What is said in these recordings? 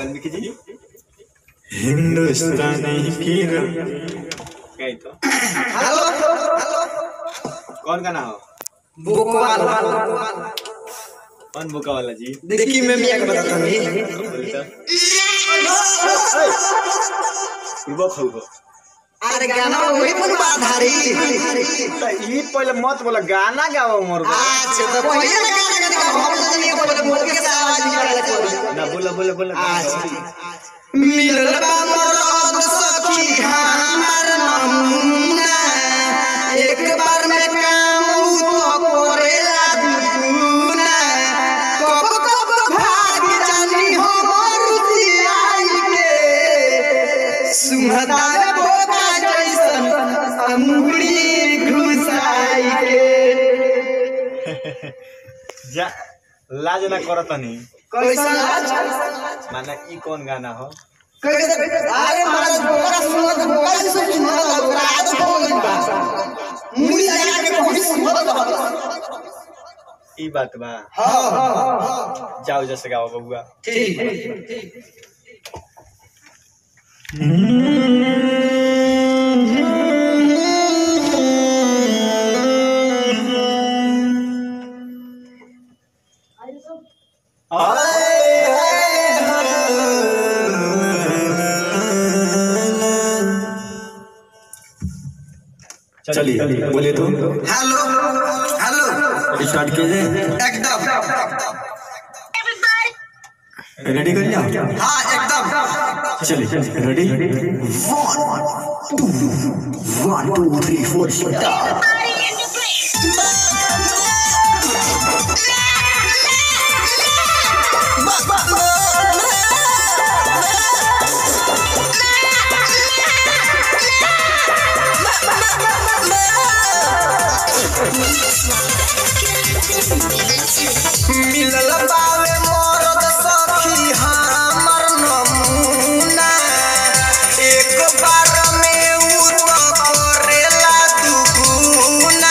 वाल्मीकि जी हिंदुस्तानी फिर कही तो हेलो कौन गाना हो बोकवाल कौन बुका वाला जी देखी मैं मियां के बताता नहीं बोली तो पूर्व खौगो अरे गाना वही पर बाधारी तो ई पहले मत बोला गाना गाओ मोर अच्छा तो पहिले ना गाना गाना हम तो नहीं बोले बोल के से आवाज निकाले कोई ना बोला बोला बोला अच्छा मिलल बा मरद सखी हमार नमूना एक बार में काम उ तो करेला दुगुना कब कब भाग जानी हमर रुसियाई के सुहता बोका जैसन अंगुरी घुसाई के जा लाज ना करत नहीं कैसा माना ई कौन गाना हो कैसे अरे महाराज बोरा सुनत बोरा से सुनत बोरा आज हो गई बा मुड़ी लगा के कोई सुनत ई बात बा हां हां जाओ जैसे गाओ बबुआ ठीक चलिए बोले तो हेलो हेलो स्टार्ट कीजिए एकदम रेडी कर जाओ हां एकदम चलिए ready one two three four start मिलल बावे मरद सखी हमर नमूना एक बार में उ तो करेला दुगुना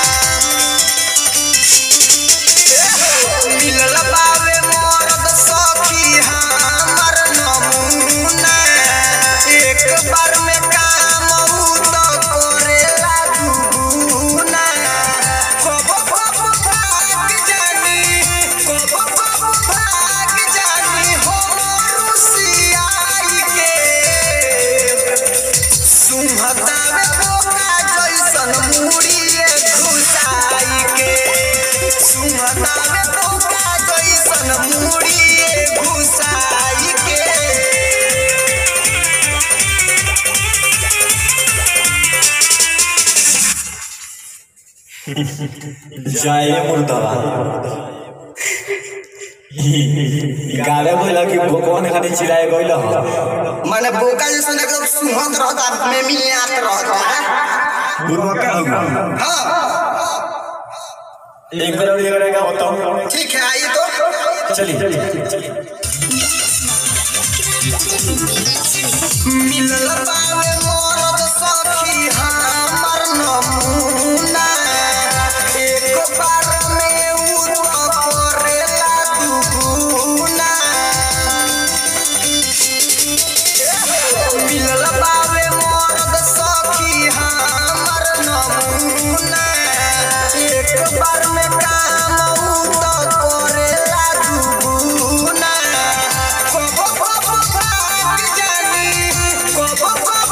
मिलल बावे मरद सखी हमर नमूना एक बार में काम उ तो करेला दुगुना कब कब भाग जानी कब कब भाग जानी हो रुसियाई के सुहतावे बोका जैसन मुड़िए घुसाई के सुहतावे बोका जैसन मुड़िए घुसाई के जाए मुर्दाबा गावे बोला कि कौन खाली चिल्लाए गइल ह माने बोका जैसन एकदम सुहत रहता में मियात रहता गुरु का होगा हाँ एक बार और ये करेगा बताओ ठीक है आइए तो चलिए मिलल बावे मरद सखी हमर नमूना एक बार में उ तो करेला दुगुना मिलल बावे मरद सखी हमर नमूना एक बार में काम उ तो करेला दुगुना कब कब भाग जानी कब कब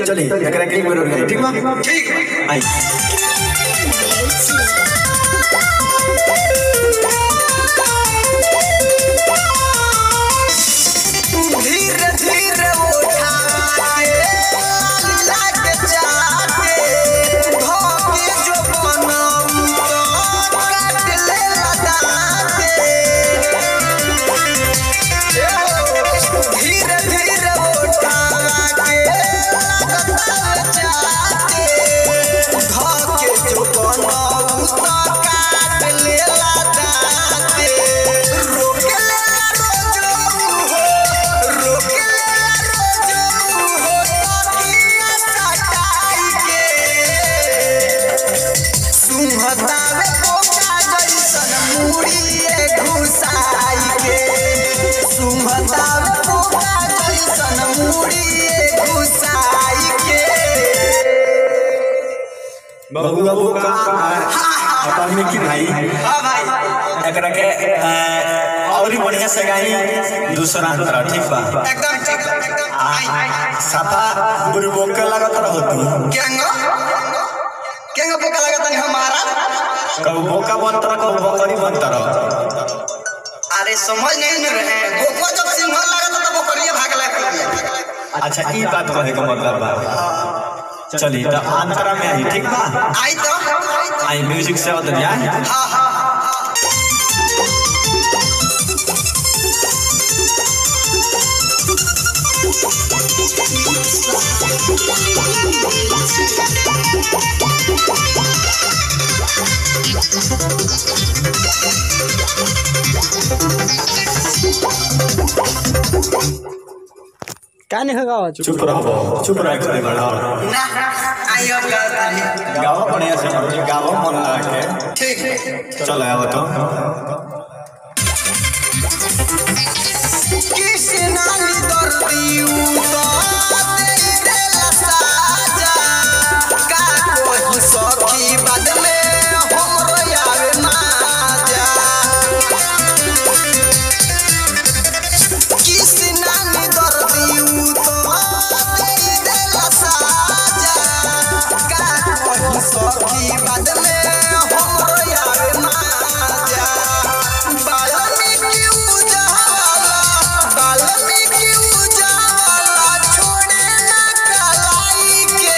चली एकरा के एक बेर और गाई ठीक बा ठीक है आई धीरे धीरे उठा के लाग जाके धोके जो बनम तो काट ले लगाते धीरे धीरे उठा के लाग जाके धोके जो बनम तो काट ले लगाते रोक ले रोजो हो रोकेला रोजो हो तकिया सटाई के सुहतावे पोका जैसन मुड़िए घुसाई के सुहतावे पोका जैसन मुड़िए घुसाई के बाबू बाबू का अपन में की भाई हाँ भाई एकरा के अ, और ही बढ़िया से गाई दूसरा अंतर ठीक बा एकदम ठीक एकदम आई आई साफा बुरबोक के लागत रहत केंगो केंगो पोका लगता नहीं हमारा कब बोका बनतर कब बकरी बनतर अरे समझ नहीं न रहे गोको जब सिंह लगा तो बकरिया भाग लगा अच्छा ई बात कहे के मतलब बा चली तो अंतरा में आई ठीक बा आई तो आई म्यूजिक से बदल जाए हाँ हाँ का नहीं होगा चुप रहो चुप रह करे बड़ा ना आई अब गाता है गाओ बढ़िया से गाओ मन लगा के ठीक है चलो आओ तो कृष्णा नी दर्दी तो दे देला साजा का कोई सखी बाद में हमरो आवे माजा कृष्णा नी दर्दी तो दे देला साजा का कोई सखी बाद में हमरो आवे माजा बाल्मीकि उजाला बाल्मीकि उजाला छोड़े ना कलाई के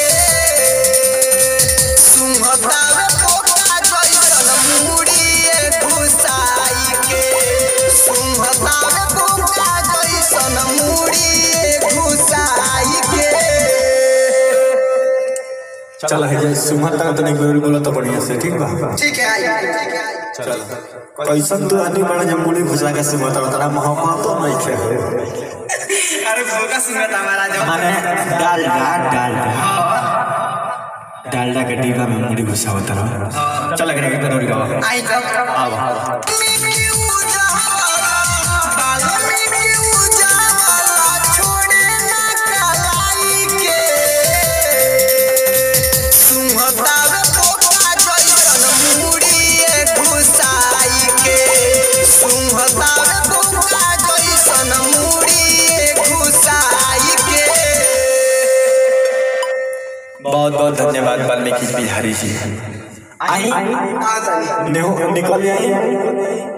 सुमतावे पोका जैसन मुड़िए घुसाई के सुमतावे पोका जैसन मुड़िए घुसाई के चल है जे सुमन तक तो नहीं बोल बोला तो बढ़िया से ठीक बा ठीक है आई ठीक है चल कैसन तू आदमी बड़ा जब मुड़ी घुसा के से बता तेरा मोहब्बत तो नहीं खे अरे भोगा सुनत हमारा जो माने डालडा डालडा डालडा के डिब्बा में मुड़ी घुसा होता रहा चल के के दौड़ गवा आई तो आवा बाल्मीकि उजाला बाल्मीकि उजाला छोड़े ना कलाई के सुहतावे पोका जैसन मुड़िए घुसाई के सुहतावे पोका जैसन मुड़िए घुसाई के बहुत बहुत धन्यवाद वाल्मीकि बिहारी जी आई नेहो निकल आई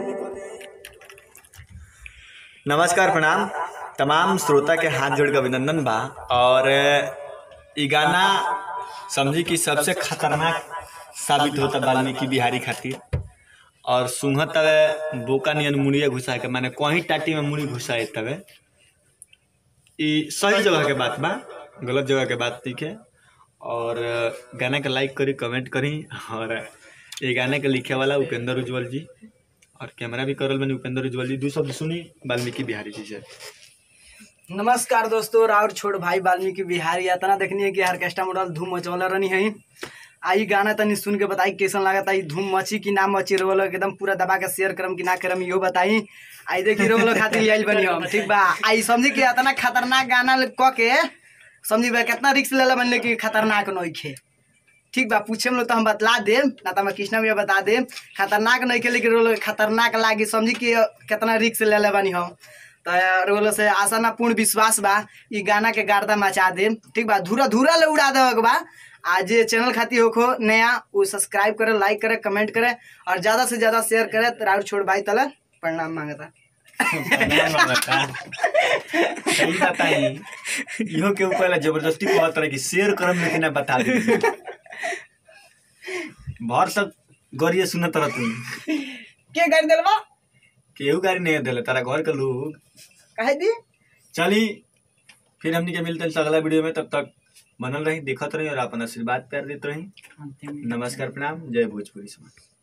नमस्कार प्रणाम तमाम श्रोता के हाथ जोड़ के अभिनंदन बा और ई गाना समझी कि सबसे खतरनाक साबित होता वाल्मीकि बिहारी खातिर और सुंघत तवे बोका नियन मुड़िया घुसा के माने कहीं टाटी में मुड़ी घुसाए तवे ई सही जगह के बात बा गलत जगह के बात नहीं है और गाना के लाइक करी कमेंट करी और ये गाने के लिखे वाला उपेंद्र उज्जवल जी और कैमरा भी करल बनी उपेंद्र उज्जवल जी दू शब्द सुनी वाल्मीकि बिहारी जी से नमस्कार दोस्तों राउर छोड़ भाई वाल्मीकि बिहारी यातना देखनी है कि ऑर्केस्ट्रा मॉडल धूम मचवला रहनी है आई गाना तनी सुन के बताई कैसन लागत आई धूम मची कि ना मची रोलो एकदम पूरा दबा के शेयर करम कि ना करम इहो बताई आई देखी रोलो खातिर ले आइल बनी हम ठीक बा आई समझी कि इतना खतरनाक गाना क के समझी बा कितना रिक्स लेला बनले कि खतरनाक नइखे ठीक बा पूछे लोग तो हम बतला देम ना तो हम कृष्णा भैया बता देम खतरनाक नहीं के लेकिन रोलो खतरनाक लागी समझी कि कितना रिक्स ले ले बानी हम तो बोलो से आशा ना पूर्ण विश्वास बा ई गाना के गार्दा मचा दे ठीक बा धूरा धूरा ले उड़ा दे बा आज ये चैनल खाती होखो नया वो सब्सक्राइब करे लाइक करे कमेंट करे और ज्यादा से ज्यादा शेयर करे तो राउर छोड़ भाई तला प्रणाम मांगता सही बताई इहो के ऊपर ला जबरदस्ती कहत रहे कि शेयर करम लेकिन ना बता दे भर सब गरिए सुनत रह तू के कर दिलवा केहू गाड़ी नहीं दिले तारा घर के लोग कहे दी चली फिर हमनी के मिलते हैं अगला वीडियो में तब तक बनल रही देखत रही और अपन आशीर्वाद प्यार देते रही नमस्कार प्रणाम जय भोजपुरी समाज